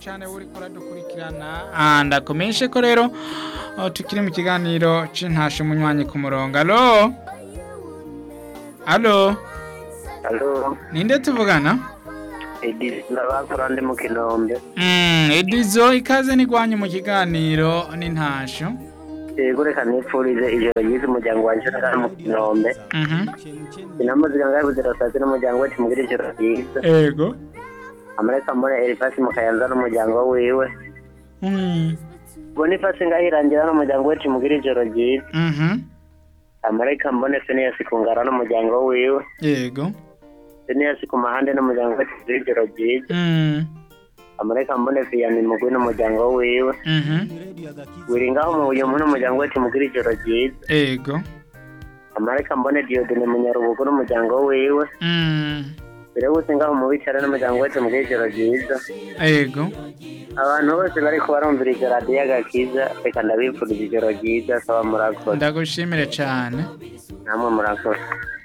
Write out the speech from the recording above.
cyane uri kuradukurikirana Ah, ndakumenyeshe ko rero oh, tukiri mu kiganiro c'intashe munywanyi ku murongo alo alo Halo, ninde tuvugana Edi ndabakora ndi mu Kinombe. Mm, edizo ikaze nigwanye mu kiganiro n'intasho Yego reka nipfurize ijoro ryiza umuryango wanje uri mu Kinombe. Mhm. Inamuzika ngaho buzirasazi n'umuryango wacu mugira ijoro ryiza. ego Amareka mbone Elifasi mu Kayanza n'umuryango wiwe. Mm. Bonifasi ngaho irangira n'umuryango wacu mugira ijoro ryiza. Mhm. Amareka mbone Phineas ku Ngara n'umuryango wiwe. ego Phineas ku Mahande n'umuryango wacu mugira ijoro ryiza. Mm. Amareka mbone Vianney Mugwi n'umuryango wiwe. Mhm. Wiringaho mu Buyumu n'umuryango wacu mugira ijoro ryiza. ego Amareka mbone Dieudonne Munyarubugu n'umuryango wiwe. Mm. mbere y'uko ngaho mu bicara n'umuryango wese mu bw'ijoro ryiza ego abantu bose bari kubarumvira ijoro radiyo agakiza reka ndabifuriza ijoro ryiza saba murakoze ndagushimire cyane namwe murakoze